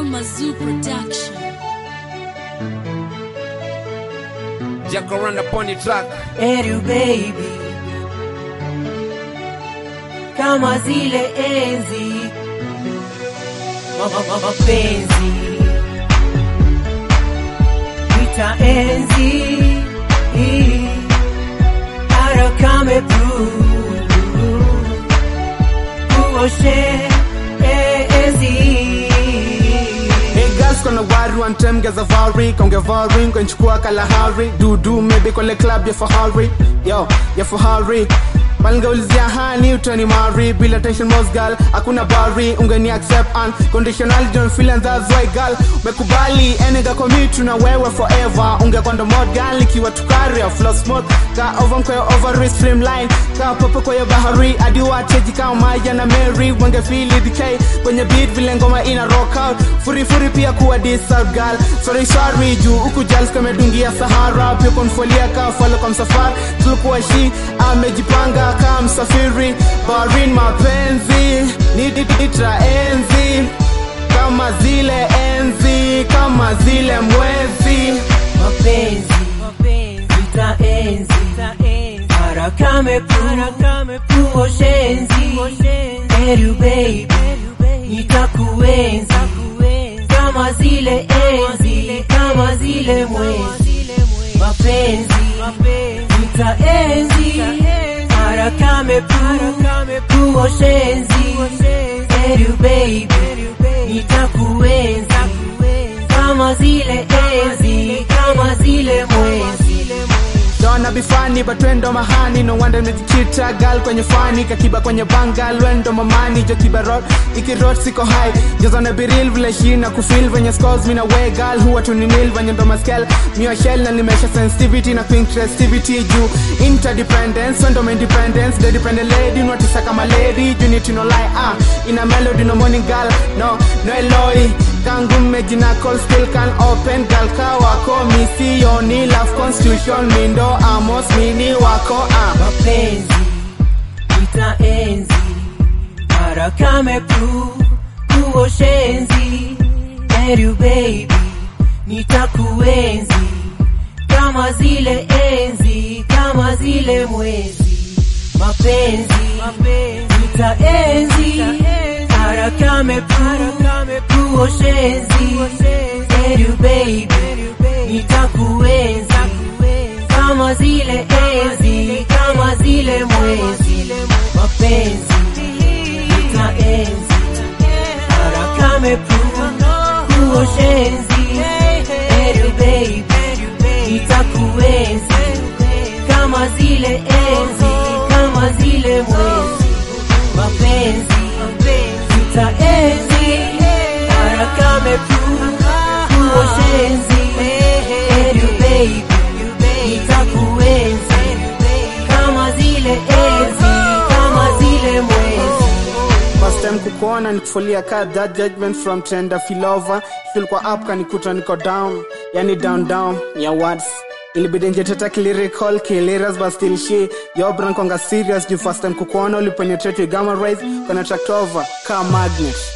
Mazoo Production. Jack around upon the track. Eru baby, kama zile enzi Ma- ma- ma- mapenzi ita enzi arakame uoshe enzi Hey girls kona wari one time geza vari Konge vari kwenchukua kalahari Dudu maybe kole club ya fahari Yo, ya fahari Palingeulizia hani utani mari Bila tension most girl, hakuna bari Ungeni accept unconditional Don't feel and that's why girl Mekubali, enega commit na wewe forever Ungekwanda mod girl, ikiwa tukari ya flow smooth Ka over mkwe over streamline Ka popo kwenye bahari Adi wacheji kama Maya na Mary Wenge feel DK kwenye beat vile ngoma ina rock out Furi furi pia kuwa disturb girl Sorry sorry juu huku jals kamedungia Sahara Pia konfolia ka follow kwa msafari Tulikuwa shi amejipanga kama msafiri Barin mapenzi niditra enzi kama zile enzi kama zile mwezi mapenzi ita enzi harakame puoshenzi eru baby nitakuenzi kama zile enzi kama zile mwezi mapenzi ita enzi harakame puoshenzi eru baby nitakuenzi kama zile enzi kama zile mwezi Dona bifani batwendo mahani no wonder nikichita gal kwenye fani kakiba kwenye bangal wendo mamani jo kibarot ikirot siko high jazana biril vile shina kufil venye scores mina we gal huwa tuninil venye ndo maskel mio shell na nimesha sensitivity na pinterestivity juu interdependence wendo independence the dependent lady notisa kama lady you need to know lie ah in a melody no morning gal no no eloi kangu mejina call still can open gal ka wako misioni love constitution mindo amos mini wako ah mapenzi itaenzi harakame pu puoshenzi eru baby nitakuenzi kama zile enzi kama zile mwezi mapenzi itaenzi harakame pu puoshenzi eru baby nitakuenzi kama zile enzi kama zile mwezi mapenzi itaenzi harakame puoshenzi eru baby nitakuenzi kama zile enzi kama zile mwezi mapenzi itaenzi harakame puoshenzi eru baby nitakuenzi kama zile enzi kama zile mwezi First time kukuona nikufulia ka that judgment from tender feel over feel kwa up kanikuta niko down yani down down ya words ilibidi njeteta lyrical kiliras but still she yo brankonga serious juu first time kukuona ulipenetrate with gamma rays kana tracked over ka magnet